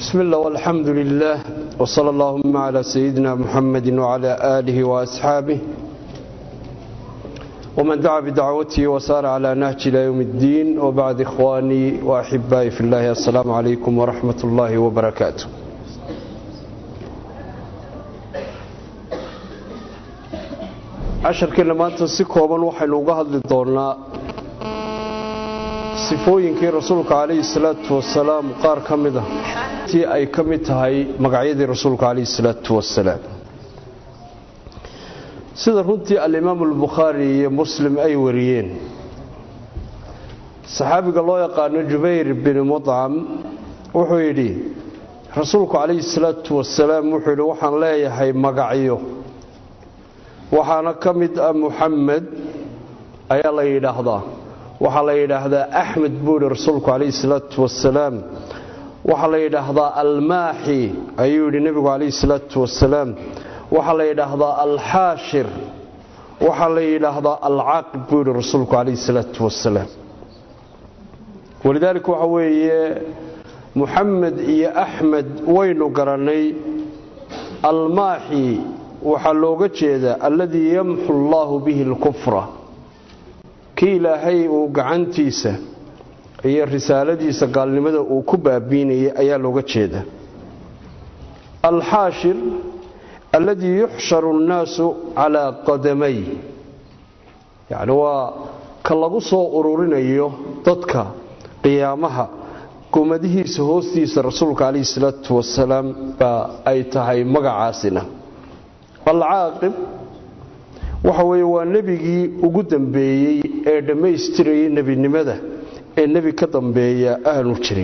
بسم الله والحمد لله وصلى اللهم على سيدنا محمد وعلى آله وأصحابه ومن دعا بدعوته وسار على نهج إلى يوم الدين وبعد إخواني وأحبائي في الله السلام عليكم ورحمة الله وبركاته casharkeenna maanta si kooban waxaynu uga hadli doonnaa sifooyinkii rasuulka calayhi salaatu wasalaam qaar ka mid a tii ay ka mid tahay magacyadii rasuulka calayhi salaatu wasalaam sida runtii alimaamu albukhaari iyo muslim ay wariyeen saxaabiga loo yaqaano jubayr bin mudcam wuxuu yidhi rasuulku calayhi salaatu wasalaam wuxuu yidhi waxaan leeyahay magacyo waxaana ka mid ah muxamed ayaa la yidhaahdaa waxaa la yidhaahdaa axmed buu yidhi rasuulku calayhi salaatu wasalaam waxaa la yidhaahdaa almaaxi ayuu yidhi nebigu calayhi salaatu wasalaam waxaa la yidhaahdaa alxaashir waxaa la yidhaahdaa alcaaqib buu yidhi rasuulku calayhi salaatu wasalaam walidaalika waxa weeye muxamed iyo axmed waynu garannay almaaxi waxaa looga jeedaa alladii yamxu allaahu bihi alkufra kii ilaahay uu gacantiisa iyo risaaladiisa gaalnimada uu ku baabiinayay ayaa looga jeedaa alxaashir alladii yuxsharu annaasu calaa qadamay yacni waa ka lagu soo ururinayo dadka qiyaamaha gomadihiisa hoostiisa rasuulka calayhi salaatu wasalaam baa ay tahay magacaasina alcaaqib waxa weeye waa nebigii ugu dambeeyey ee dhammaystirayay nebinimada ee nebi ka dambeeya aanu jirin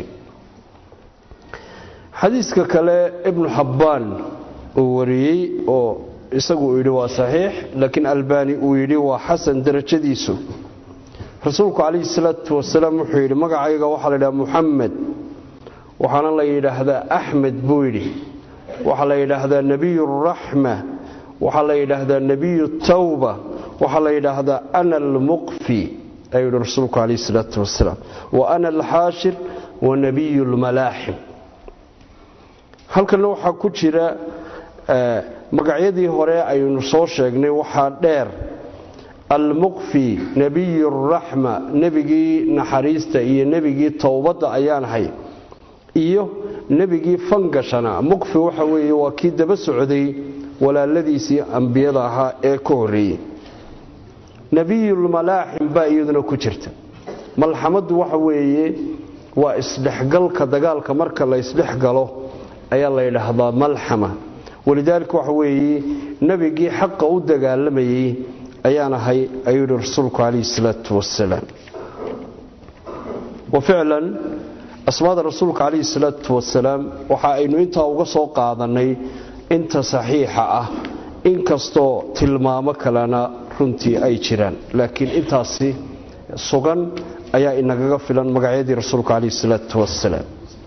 xadiiska kale ibnu xabbaan uu wariyey oo isagu uu yidhi waa saxiix laakiin albaani uu yidhi waa xasan darajadiisu rasuulku calayhi salaatu wasalaam wuxuu yidhi magacayga waxaa la yidhaha muxamed waxaana la yidhaahdaa axmed buu yidhi waxaa la yidhaahdaa nebiyu raxma waxaa la yidhaahdaa nebiyu tawba waxaa la yidhaahdaa ana almuqfi ayuu yihi rasuulku calayhi salaatu wasalaam wa ana alxaashir wa nebiyu lmalaaxim halkanna waxaa ku jira magacyadii hore aynu soo sheegnay waxaa dheer almuqfi nebiyu raxma nebigii naxariista iyo nebigii towbadda ayaan ahay iyo nebigii fangashana muqfi waxa weeye waa kii daba socday walaaladiisii ambiyada ahaa ee ka horreeyey nebiyulmalaaxim baa iyaduna ku jirta malxamaddu waxa weeye waa isdhexgalka dagaalka marka la isdhexgalo ayaa la yidhaahdaa malxama walidaalika waxa weeye nebigii xaqa u dagaalamayey ayaan ahay ayuu yihi rasuulku calayhi salaatu wasalaam wa ficlan asmaada rasuulka calayhi salaatu wasalaam waxa aynu intaa uga soo qaadannay inta saxiixa ah inkastoo tilmaamo kalena runtii ay jiraan laakiin intaasi sugan ayaa inagaga filan magacyadii rasuulka calayhi salaatu wasalaam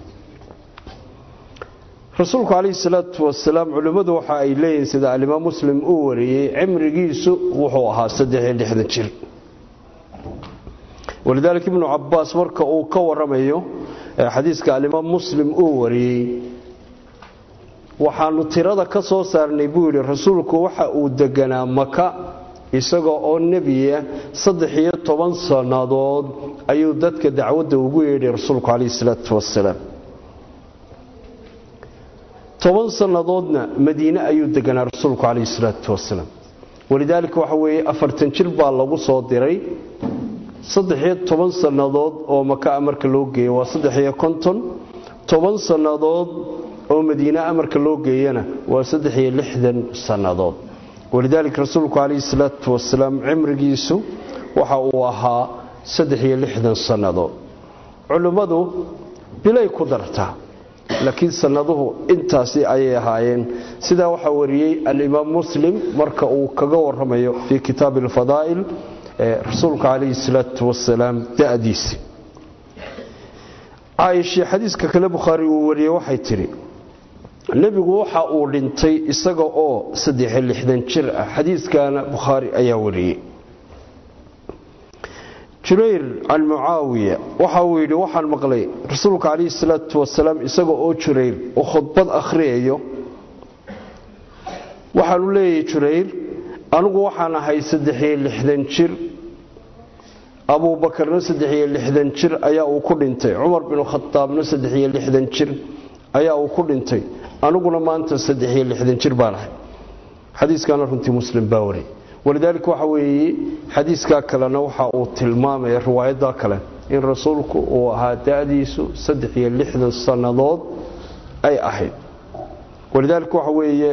rasuulku calayhi salaatu wasalaam culimmadu waxa ay leeyihiin sida alimaam muslim uu wariyey cimrigiisu wuxuu ahaa saddexiyo lixdan jir walidaalika ibnu cabaas marka uu ka waramayo xadiiska alimaam muslim uu wariyey waxaanu tirada ka soo saarnay buu yidhi rasuulku waxa uu deganaa maka isagoo oo nebiya saddex-iyo toban sannadood ayuu dadka dacwadda ugu yeedhay rasuulku calayhi salaatu wasalaam toban sannadoodna madiine ayuu deganaa rasuulku calayhi salaatu wasalaam walidaalika waxa weeye afartan jir baa lagu soo diray saddex-iyo toban sannadood oo maka marka loo geeyo waa saddex-iyo konton toban sannadood oo madiine amarka loo geeyana waa saddexiyo lixdan sannadood walidaalika rasuulku calayhi salaatu wasalaam cimrigiisu waxa uu ahaa saddexiyo lixdan sannadood culimmadu bilay ku dartaa laakiin sannaduhu intaasi ayay ahaayeen sidaa waxaa wariyey alimaam muslim marka uu kaga waramayo fii kitaabi alfadaa'il rasuulka calayhi salaatu wasalaam da'diisi caaishii xadiiska kale bukhaari uu wariyey waxay tidhi nebigu waxa uu dhintay isaga oo saddexiyo lixdan jir ah xadiiskana bukhaari ayaa wariyey jubayr can mucaawiya waxa uu yidhi waxaan maqlay rasuulka calayhi salaatu wasalaam isaga oo jurayr oo khudbad akhriyayo waxaanu leeyahay jurayr anigu waxaan ahay saddexiyo lixdan jir abuubakarna saddexiyo lixdan jir ayaa uu ku dhintay cumar binu khadaabna saddexiyo lixdan jir ayaa uu ku dhintay aniguna maanta saddexiyo lixdan jir baan ahay xadiiskaana runtii muslim baa waray walidaalika waxa weeye xadiiskaa kalena waxa uu tilmaamaya riwaayaddaa kale in rasuulku uu ahaa da-diisu saddex iyo lixdan sannadood ay ahayd walidaalika waxa weeye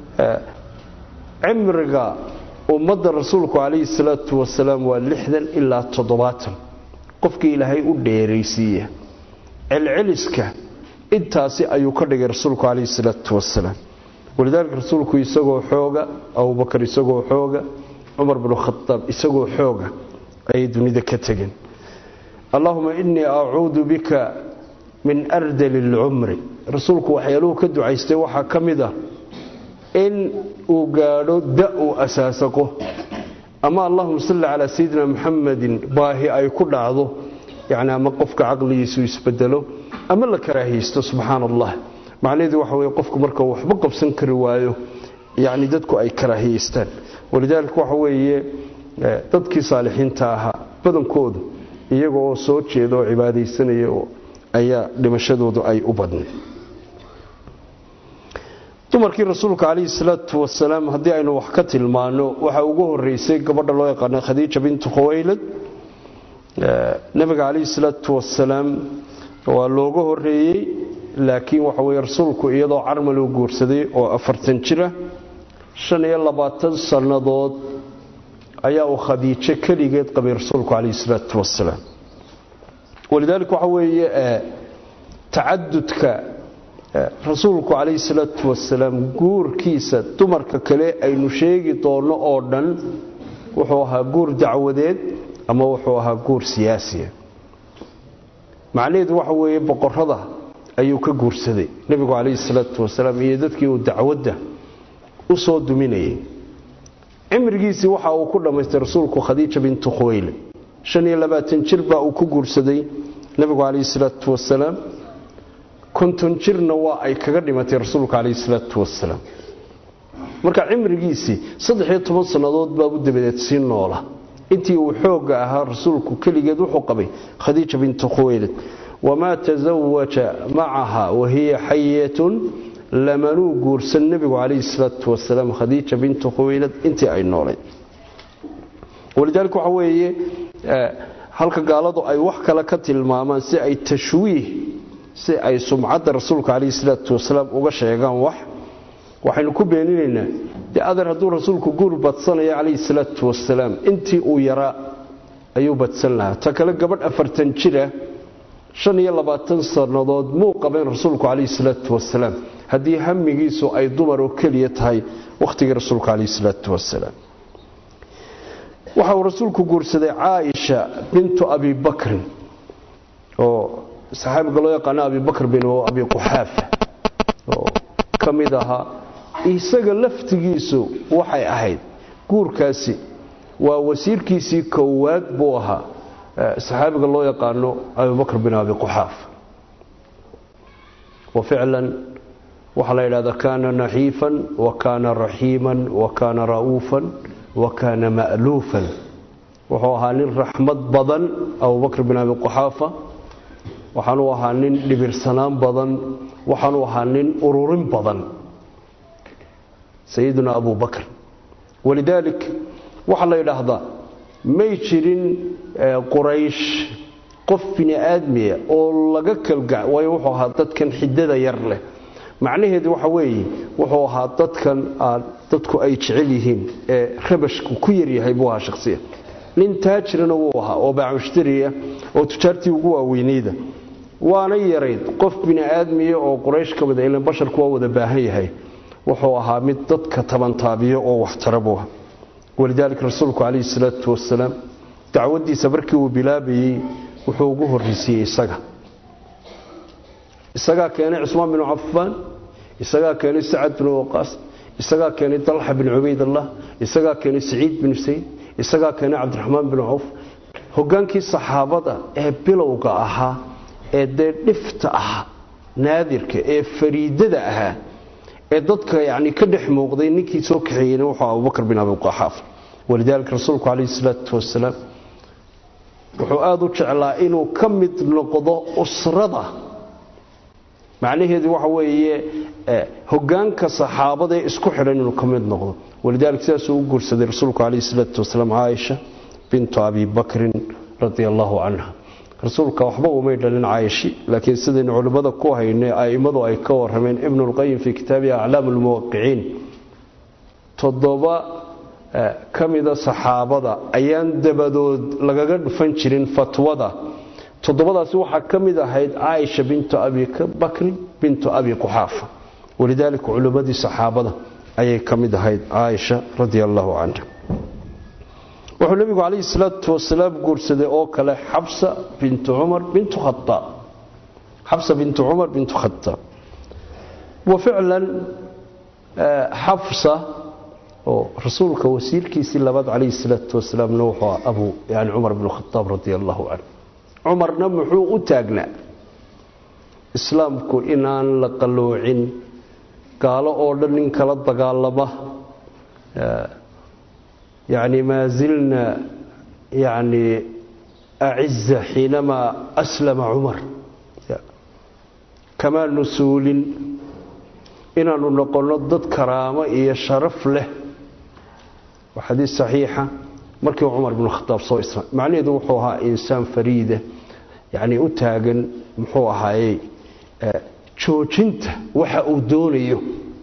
cimriga ummadda rasuulku calayhi salaatu wasalaam waa lixdan ilaa toddobaatan qofkii ilaahay u dheeraysiiya celceliska intaasi ayuu ka dhigay rasuulku calayhi salaatu wasalaam walidaalika rasuulku isagoo xooga abubakar isagoo xooga cumar binu khadaab isagoo xooga ayay dunida ka tegeen allahuma innii acuudu bika min ardali lcumri rasuulku waxyaaluhu ka ducaystay waxaa ka mid ah in uu gaadho da uu asaasaqo ama allahuma salli calaa sayidina muxamadin baahi ay ku dhacdo yani ama qofka caqligiisu isbedelo ama la karaahiysto subxaana allah macnaheedu waxa weye qofku marka waxba qabsan kari waayo yani dadku ay karaahiyeystaan walidaalika waxa weeye dadkii saalixiinta ahaa badankoodu iyaga oo soo jeeda oo cibaadaysanaya ayaa dhimashadoodu ay u badnay dumarkii rasuulka calayhi salaatu wasalaam haddii aynu wax ka tilmaano waxaa ugu horeysay gabadha loo yaqaana khadiija bintu khuwaylad nabiga calayhi salaatu wasalaam waa looga horeeyey laakiin waxa weye rasuulku iyadoo carmal uu guursaday oo afartan jira shan iyo labaatan sannadood ayaa uu khadiijo keligeed qabay rasuulku calayhi salaatu wasalaam walidaalika waxa weeye tacadudka rasuulku calayhi salaatu wasalaam guurkiisa dumarka kale aynu sheegi doonno oo dhan wuxuu ahaa guur dacwadeed ama wuxuu ahaa guur siyaasiya macnaheedu waxa weeye boqorada ayuu ka guursaday nebigu calayhi salaatu wasalaam iyo dadkii uu dacwadda u soo duminayay cimrigiisii waxa uu ku dhammaystay rasuulku khadiija bintu khuwayle shan iyo labaatan jir baa uu ku guursaday nebigu calayhi salaatu wasalaam konton jirna waa ay kaga dhimatay rasuulku calayhi salaatu wasalaam marka cimrigiisii saddexiyo toban sannadood baabu dabadeed sii noola intii uu xoogga ahaa rasuulku keligeed wuxuu qabay khadiija bintu khuwaylid wamaa tasawaja macaha wahiya xayatun lamanuu guursan nebigu calayhi salaatu wasalaam khadiija bintu khuwaylad intii ay noolay walidaalika waxa weeye halka gaaladu ay wax kale ka tilmaamaan si ay tashwiih si ay sumcadda rasuulka calayhi salaatu wasalaam uga sheegaan wax waxaynu ku beeninaynaa dee adeer hadduu rasuulku guur badsanayo calayhi salaatu wasalaam intii uu yaraa ayuu badsan lahaa ta kale gabadh afartan jira shan iyo labaatan sannadood muu qabeen rasuulku calayhi salaatu wasalaam haddii hamigiisu ay dumar oo keliya tahay wakhtigii rasuulka calayhi salaatu wasalaam waxa uu rasuulku guursaday caaisha bintu abi bakrin oo saxaabiga loo yaqaano abibakr bin abi quxaafa oo ka mid ahaa isaga laftigiisu waxay ahayd guurkaasi waa wasiirkiisii kowaad buu ahaa saxaabiga loo yaqaano abibakr bin abi quxaafa wa ficlan waxaa la yidhahdaa kaana naxiifan wa kaana raxiiman wa kaana ra'uufan wa kaana ma'luufan wuxuu ahaa nin raxmad badan abubakr bin abi quxaafa waxaanuu ahaa nin dhibirsanaan badan waxaanuu ahaa nin ururin badan sayiduna abu bakr walidaalik waxaa la yidhaahdaa may jirin quraysh qof bini aadmiya oo laga kalga waayo wuxuu ahaa dadkan xidada yar leh macnaheedu waxa weeye wuxuu ahaa dadkan dadku ay jecel yihiin ee rabashku ku yaryahay buu ahaa shakhsiya nin taajirana wuu ahaa oo baamushtariya oo tujaartii ugu waaweynayda waana yarayd qof bini aadmiya oo quraysh ka mida ilan basharku waa wada baahan yahay wuxuu ahaa mid dadka tabantaabiyo oo waxtara buu aha walidaalika rasuulku calayhi salaatu wasalaam dacwaddiisa markii uu bilaabayey wuxuu ugu horreysiiyey isaga isagaa keenay cusmaan binu cafaan isagaa keenay sacad binu waqaas isagaa keenay dalxa bin cubaydallah isagaa keenay saciid binu sayd isagaa keenay cabdiraxmaan binu cawf hogaankii saxaabada ee bilowga ahaa ee dee dhifta ahaa naadirka ee fariidada ahaa ee dadka yani ka dhex muuqday ninkii soo kaxeeyeyna wuxuu abubakr bin abiqaxaaf walidaalika rasuulku calayhi salaatu wasalaam wuxuu aada u jeclaa inuu ka mid noqdo usrada macnaheedu waxa weeye hogaanka saxaabada ee isku xidhan inuu ka mid noqdo walidaalika sidaasuu u guursaday rasuulku calayhi salaatu wasalaam caaisha bintu abi bakrin radia allahu canha rasuulka waxba umay dhalin caayishi laakiin sidaynu culimmada ku haynay a'immadu ay ka warrameen ibnulqayim fii kitaabihi aclaam lmuwaqiciin toddoba ka mida saxaabada ayaan dabadood lagaga dhufan jirin fatwada toddobadaasi waxaa ka mid ahayd caaisha bintu abi bakrin bintu abi quxaafa walidaalika culimmadii saxaabada ayay ka mid ahayd caaisha radia allahu canha wuxuu nebigu calayhi salaatu wasalaam guursaday oo kale xabsa bintu cumar bintu khaaab xabsa bintu cumar bintu khataab wa ficlan xabsa oo rasuulka wasiirkiisii labaad calayhi salaatu wasalaamna wuxuu abu yani cumar bnu khataab radia allahu canhu cumarna muxuu u taagnaa islaamku inaan la qalloocin gaalo oo dhan nin kala dagaalama يعني ما زلنا يعني أعزة حينما أسلم عمر كما نسول إننا نقول ضد كرامة إيا شرف له وحديث صحيحة مركي عمر بن الخطاب صلى الله عليه وسلم معني دوحوها إنسان فريدة يعني أتاقن محوها أي جوجنت وحا أدونيه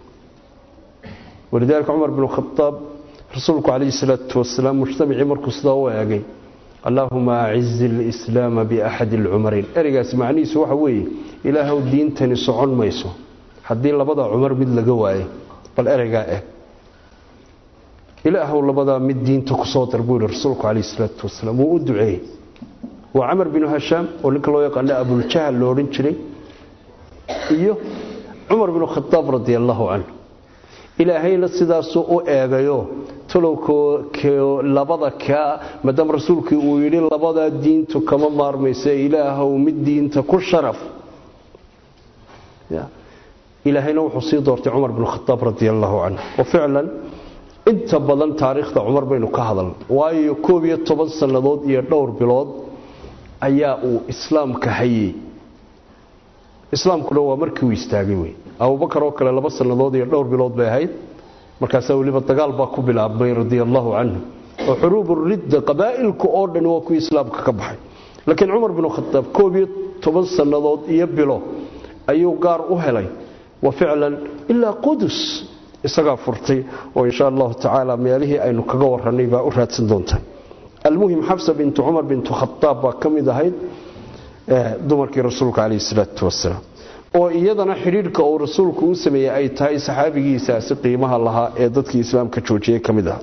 ولذلك عمر بن الخطاب rasuulku calayhi salaatu wasalaam mujtamacii markuu sidaa u eegay allaahuma acizi alislaama biaxadi alcumarayn ereygaasi macnihiisu waxa weeye ilaahw diintani socon mayso haddii labada cumar mid laga waayo bal ereygaa eeg ilaahw labadaa mid diinta kusoo dar buu yihi rasuulku calayhi salaatu wasalaam wuu u duceeyey waa camar binu hashaam oo ninka loo yaqaana abuljahal lo odhan jiray iyo cumar binu khadaab radi allahu canhu ilaahayna sidaasuu u eegayo tolowko labada kaa maadaama rasuulkii uu yidhi labadaa diintu kama maarmaysa ilaahow mid diinta ku sharaf ilaahayna wuxuu sii doortay cumar binu khadaab radi allahu canhu wa ficlan inta badan taariikhda cumar baynu ka hadalna waayo koob iyo toban sannadood iyo dhowr bilood ayaa uu islaamka hayey islaamkuna waa markii uu istaagay wey abubakar oo kale laba sannadood iyo dhowr bilood bay ahayd markaasaa weliba dagaal baa ku bilaabmay radia allahu canhu oo xuruub ridda qabaa'ilka oo dhan waa kuwii islaamka ka baxay laakiin cumar binu khadaab koob iyo toban sannadood iyo bilo ayuu gaar u helay wa ficlan ilaa qudus isagaa furtay oo insha allahu tacaala meelihii aynu kaga warannay baa u raadsan doontaa almuhim xabsa bintu cumar bintu khadaab baa ka mid ahayd dumarkii rasuulka calayhi salaatu wasalaam oo iyadana xidhiidhka uu rasuulku u sameeyey ay tahay saxaabigiisaasi qiimaha lahaa ee dadkii islaamka joojiyey ka mid aha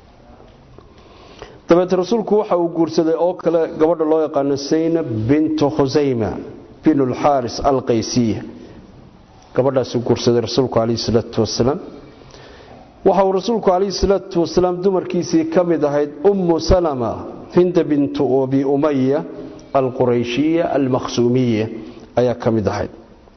dabeete rasuulku waxa uu guursaday oo kale gabadha loo yaqaano saynab bintu khusayma bin lxaaris alqaysiya gabadhaasuu guursaday rasuulku calayhi salaatu wasalaam waxa uu rasuulku calayhi salaatu wasalaam dumarkiisii ka mid ahayd ummu salama hinda bintu abi umaya alqurayshiya almakhsuumiya ayaa ka mid ahayd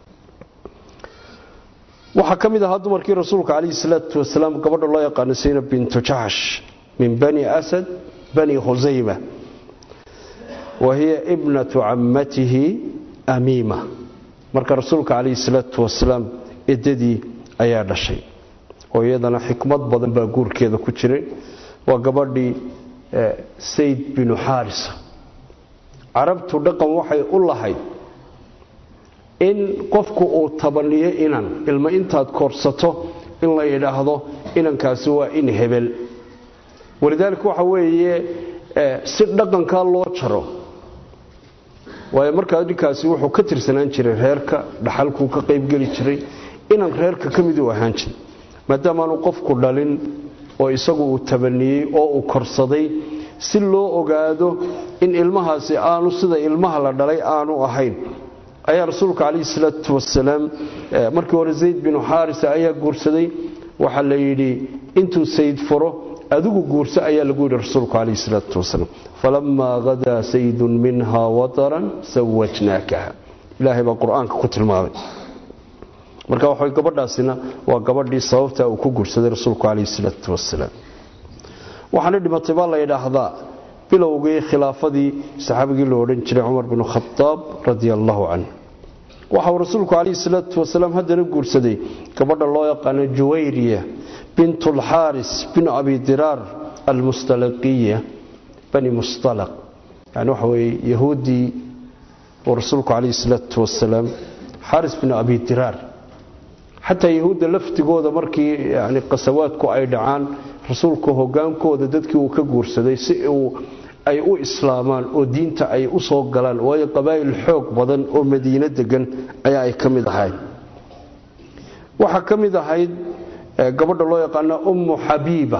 waxaa ka mid ahaa dumarkii rasuulka calayhi salaatu wasalaam gabadha loo yaqaano saynab bintu jaxsh min bani asad bani khusayma wa hiya ibnatu cammatihi amiima marka rasuulka calayhi salaatu wasalaam edadii ayaa dhashay oo iyadana xikmad badan baa guurkeeda ku jiray waa gabadhii sayd binu xaarisa carabtu dhaqan waxay u lahayd in qofku uu tabaniyo inan ilma intaad koorsato in la yidhaahdo inankaasi waa in hebel walidaalika waxa weeye si dhaqankaa loo jaro waayo markaa ninkaasi wuxuu ka tirsanaan jiray reerka dhaxalkuu ka qaybgeli jiray inan reerka ka miduu ahaan jiray maadaamaanu qofku dhalin oo isagu uu tabaniyey oo uu korsaday si loo ogaado in ilmahaasi aanu sida ilmaha la dhalay aanu ahayn ayaa rasuulka calayhi salaatu wasalaam markii hore zayd binu xaarisa ayaa guursaday waxaa la yidhi intuu sayd furo adigu guurso ayaa lagu yidhi rasuulku calayhi salaatu wasalaam falamaa hadaa saydun minhaa wataran sawajnaakaha ilaahay baa qur-aanka ku tilmaamay marka waxa gabadhaasina waa gabadhii sababta uu ku guursaday rasuulku calayhi salaatu wasalaam waxaana dhimatay baa la yidhaahdaa bilowgii khilaafadii saxaabigii la odhan jiray cumar binu khadaab radia allahu canhu waxa uu rasuulku calayhi salaatu wasalaam haddana guursaday gabadha loo yaqaano juwayriya bint alxaaris bin abi diraar almustalaqiya bani mustalaq yani waxa weeye yahuuddii uu rasuulku calayhi salaatu wasalaam xaaris bin abi diraar xataa yahuudda laftigooda markii yani qasawaadku ay dhacaan rasuulku hogaankooda dadkii uu ka guursaday si uu ay u islaamaan oo diinta ay u soo galaan waayo qabaa'il xoog badan oo madiino degan ayaa ay ka mid ahayd waxaa ka mid ahayd gabadha loo yaqaana ummu xabiiba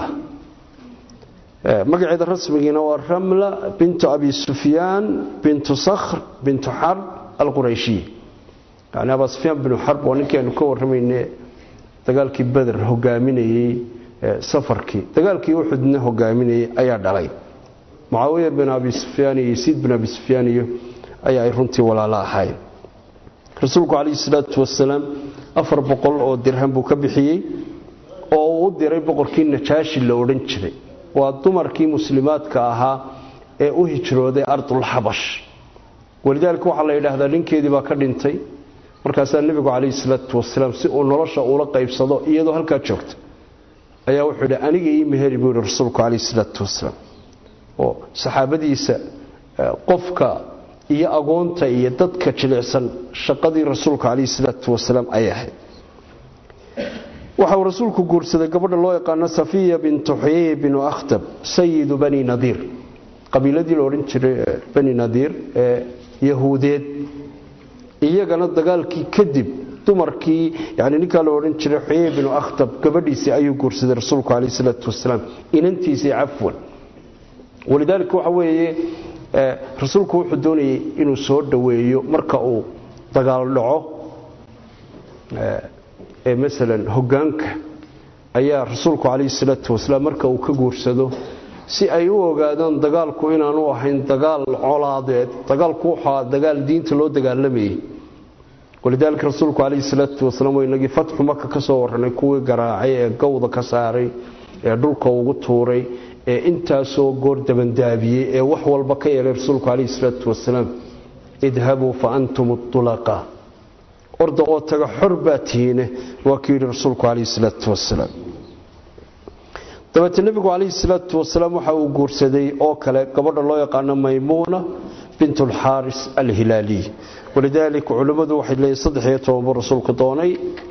magaceeda rasmigiina waa ramla bintu abi sufyaan bintu sakhr bintu xarb alqurayshiya yani abaa sufyaan binu xarb waa ninkii aynu ka warramayne dagaalkii beder hogaaminayey safarkii dagaalkii uxudna hogaaminayay ayaa dhalay mucaawiya bin abi sufyaan iyo yasiid bin abi sufyaan iyo ayaa ay runtii walaalo ahaayeen rasuulku calayhi salaatu wasalaam afar boqol oo dirham buu ka bixiyey oo uu u diray boqorkii najaashi la odhan jiray waa dumarkii muslimaadka ahaa ee u hijrooday ardulxabash walidaalika waxaa la yidhaahdaa ninkeedii baa ka dhintay markaasaa nebigu calayhi salaatu wasalaam si uu nolosha ula qaybsado iyadoo halkaa joogta ayaa wuxuu yidhi aniga ii meheri buu yidhi rasuulku calayhi salaatu wasalaam oo saxaabadiisa qofka iyo agoonta iyo dadka jilicsan shaqadii rasuulka calayhi salaatu wasalaam ayay ahayd waxa uu rasuulku guursaday gabadha loo yaqaano safiya bintu xuyey binu akhtab sayidu bani nadiir qabiiladii la odhan jiray bani nadiir ee yahuudeed iyagana dagaalkii kadib dumarkii yani ninkaa la odhan jiray xuyey binu akhtab gabadhiisii ayuu guursaday rasuulku calayh salaatu wasalaam inantiisii cafwan walidaalika waxa weeye rasuulku wuxuu doonayay inuu soo dhoweeyo marka uu dagaal dhaco ee masalan hogaanka ayaa rasuulku calayhi salaatu wasalaam marka uu ka guursado si ay u ogaadaan dagaalku inaanu ahayn dagaal colaadeed dagaalku wuxua dagaal diinta loo dagaalamayay walidaalika rasuulku calayhi salaatu wasalaam waa inagii fatxu maka ka soo warranay kuwii garaacay ee gowda ka saaray ee dhulka ugu tuuray ee intaasoo goor dabandaabiyey ee wax walba ka yeelay rasuulku calayhi salaatu wasalaam idhabuu fa antum ulaqaa orda oo taga xor baa tihiine waa ku yidhi rasuulku calayhi salaatu wasalaam dabeete nebigu calayhi salaatu wasalaam waxa uu guursaday oo kale gabadha loo yaqaano maymuuna bint alxaaris alhilaaliy walidaalika culimmadu waxay leeyihin saddex iyo toban buu rasuulku doonay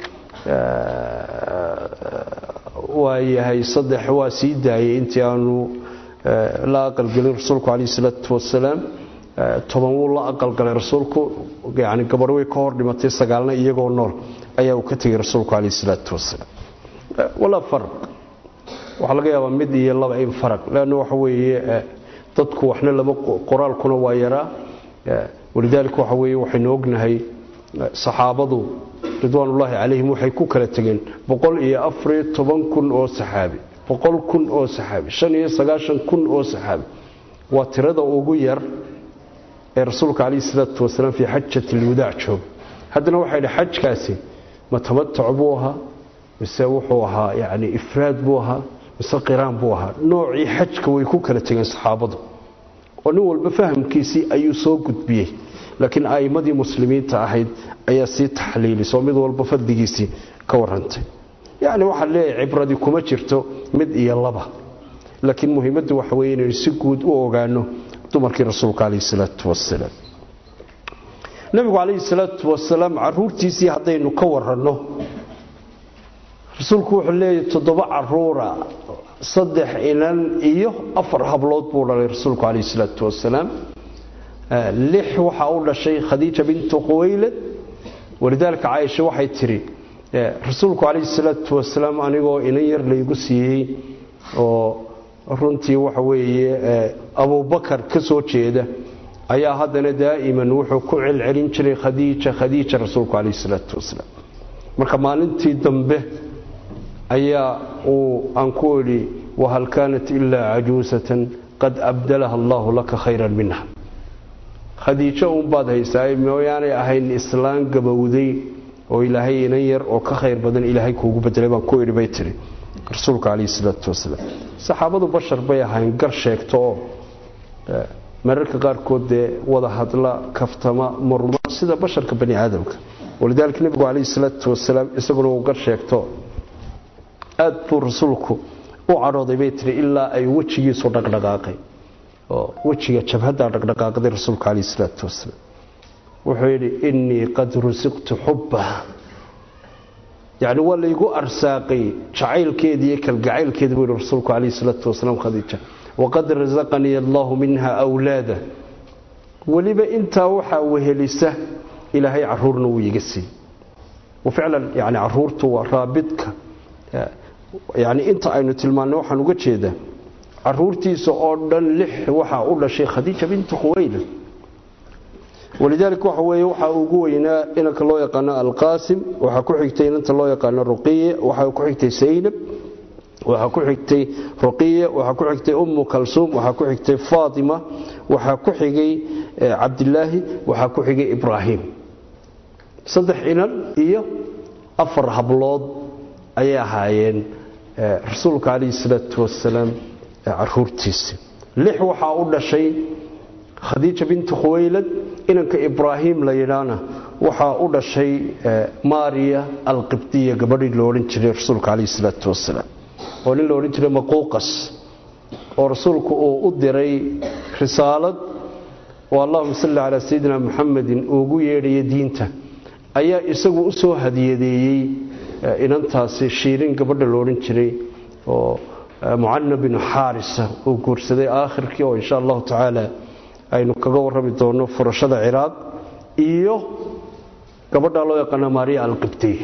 waa yahay saddex waa sii daayay intii aanu la aqalgelin rasuulku calayhi salaatu wasalaam toban wuu la aqalgalay rasuulku yani gabadh way ka hor dhimatay sagaalna iyagoo nool ayaa uu ka tegay rasuulku calayhi salaatu wasalaam walaa farq waxaa laga yaabaa mid iyo laba in faraq leanna waxa weeye dadku waxna lama qoraalkuna waa yaraa walidaalika waxa weeye waxaynu ognahay saxaabadu ridwaanullaahi calayhim waxay ku kala tegeen boqol iyo afariyo toban kun oo saxaabi boqol kun oo saxaabi shan iyo sagaashan kun oo saxaabi waa tirada ugu yar ee rasuulka calayhi salaatu wasalaam fii xajati alwadaac jooga haddana waxay idhi xajkaasi ma tamatac buu ahaa mise wuxuu ahaa yacni ifraad buu ahaa mise qiraan buu ahaa noocii xajka way ku kala tegeen saxaabadu oo nin walba fahamkiisii ayuu soo gudbiyey laakiin a'immadii muslimiinta ahayd ayaa sii taxliilisoo mid walba fadligiisii ka warrantay yacni waxaa leeyahay cibradii kuma jirto mid iyo laba laakiin muhiimaddu waxa weye inaynu si guud u ogaano dumarkii rasuulka calayhi salaatu wasalaam nebigu calayhi salaatu wasalaam caruurtiisii haddaynu ka waranno rasuulku wuxuu leeyahay toddoba caruura saddex inan iyo afar hablood buu dhalay rasuulku calayhi salaatu wasalaam lix waxaa u dhashay khadiija bintu quwaylad walidaalika caaisha waxay tidhi rasuulku calayhi salaatu wasalaam anigoo inan yar laygu siiyey oo runtii waxa weeye abubakar ka soo jeeda ayaa haddana daa'iman wuxuu ku celcelin jiray khadiija khadiija rasuulku calayhi salaatu wasalaam marka maalintii dambe ayaa uu aan ku idhi wahal kaanat ilaa cajuusatan qad abdalaha allaahu laka khayran minha khadiijo uunbaad haysaaye mooyaanay ahayn islaan gabowday oo ilaahay inan yar oo ka khayr badan ilaahay kuugu bedelay baan ku idhi bay tiri rasuulka calayhi salaatu wasalaam saxaabadu bashar bay ahayn gar sheegto oo mararka qaarkood dee wada hadla kaftama murma sida basharka bani aadamka walidaalika nebigu calayhi salaatu wasalaam isaguna uu gar sheegto aad buu rasuulku u cadhooday bay tiri ilaa ay wejigiisu dhaqdhaqaaqay oo wejiga jabhaddaa dhaqdhaqaaqday rasuulka calayhi salaatu wasalaam wuxuu yidhi innii qad rusiqtu xubbaha yacni waa laygu arsaaqay jacaylkeeda iyo kalgacaylkeeda buu yihi rasuulku calayhi salaatu wasalaam khadiija waqad rasaqanii allaahu minha awlaada weliba intaa waxaa wehelisa ilaahay caruurna wuu iga siiyey waficlan yani caruurtu waa raabidka yani inta aynu tilmaannay waxaan uga jeedaa caruurtiisa oo dhan lix waxaa u dhashay khadiija bintu khuwayla walidaalika waxa weeye waxaa ugu weynaa inanka loo yaqaano alqaasim waxaa ku xigtay inanta loo yaqaano ruqiye waxaa ku xigtay saynab waxaa ku xigtay ruqiye waxaa ku xigtay ummu kalsuum waxaa ku xigtay faatima waxaa ku xigay cabdilaahi waxaa ku xigay ibraahim saddex inan iyo afar hablood ayay ahaayeen rasuulka calayhi salaatu wasalaam caruurtiisi lix waxaa u dhashay khadiija bintu khuwaylad inanka ibraahim la yidhaana waxaa u dhashay maariya alqibdiya gabadhii lo odhan jiray rasuulka calayhi salaatu wasalaam oo nin la odhan jiray maquuqas oo rasuulku uu u diray risaalad oo allahuma salli calaa sayidina muxamedin uugu yeedhaya diinta ayaa isagu u soo hadiyadeeyey inantaasi shiirin gabadha lo odhan jiray oo mucana binu xaarisa uu guursaday aakhirkii oo insha allahu tacaala aynu kaga warrami doono furashada ciraaq iyo gabadha loo yaqaana maariya alqibdiy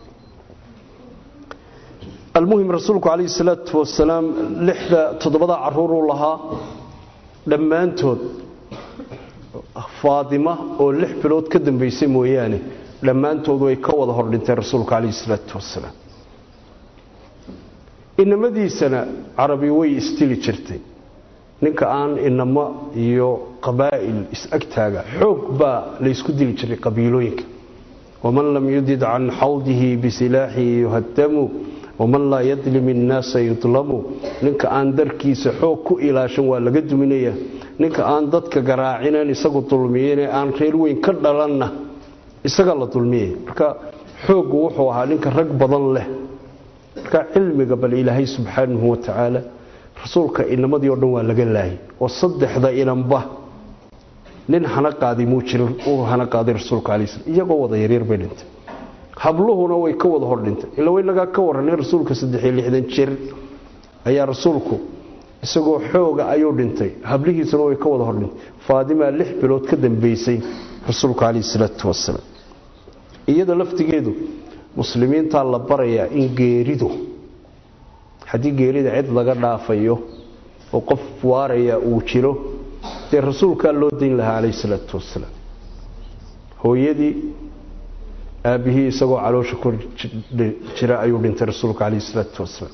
almuhim rasuulku calayhi salaatu wasalaam lixda toddobada caruuruu lahaa dhammaantood faadima oo lix bilood ka dambaysay mooyaane dhammaantood way ka wada hordhintay rasuulka calayhi salaatu wasalaam inamadiisana carabi way istili jirtay ninka aan inamo iyo qabaa'il is-agtaaga xoog baa laysku dili jiray qabiilooyinka waman lam yudid can xawdihi bisilaaxihi yuhadamu waman laa yadlim innaasa yudlamu ninka aan darkiisa xoog ku ilaashan waa laga duminaya ninka aan dadka garaacineen isagu dulmiyeen ee aan reer weyn ka dhalanna isaga la dulmiyay marka xooggu wuxuu ahaa ninka rag badan leh marka cilmiga bal ilaahay subxaanahu watacaala rasuulka inamadii o dhan waa laga laayay oo saddexda inanba nin hana qaadi muu jirin uu hana qaaday rasuulka calai slam iyagoo wada yaryar bay dhintay habluhuna way ka wada hor dhintay ila waynagaa ka warranay rasuulka saddexiyo lixdan jir ayaa rasuulku isagoo xooga ayuu dhintay hablihiisuna way ka wada hor dhintay faadimaa lix bilood ka dambaysay rasuulka calayhi salaatu wasalaam iyada laftigeedu muslimiintaa la barayaa in geeridu haddii geerida cid laga dhaafayo oo qof waaraya uu jiro dee rasuulkaa loo dayn lahaa calayhi salaatu wasalaam hooyadii aabbihii isagoo caloosha ku jira ayuu dhintay rasuulka calayhi salaatu wasalaam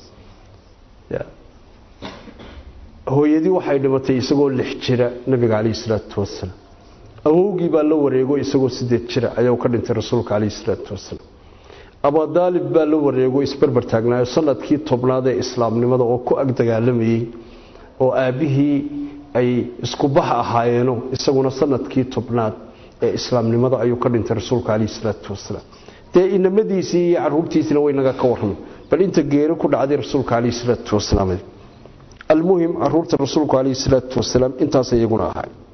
hooyadii waxay dhimatay isagoo lix jira nabiga calayhi salaatu wasalaam awowgii baa la wareego isagoo sideed jira ayuu ka dhintay rasuulka calayhi salaatu wasalaam abudaalib baa la wareego isbarbar taagnaayo sanadkii tobnaad ee islaamnimada oo ku ag dagaalamayey oo aabbihii ay isku bax ahaayeeno isaguna sanadkii tobnaad ee islaamnimada ayuu ka dhintay rasuulka calayhi salaatu wasalaam dee inamadiisii iyo caruurtiisina waynaga ka warramay bal inta geeri ku dhacday rasuulka calayhi salaatu wasalaam almuhim caruurta rasuulku calayhi salaatu wasalaam intaas iyaguna ahay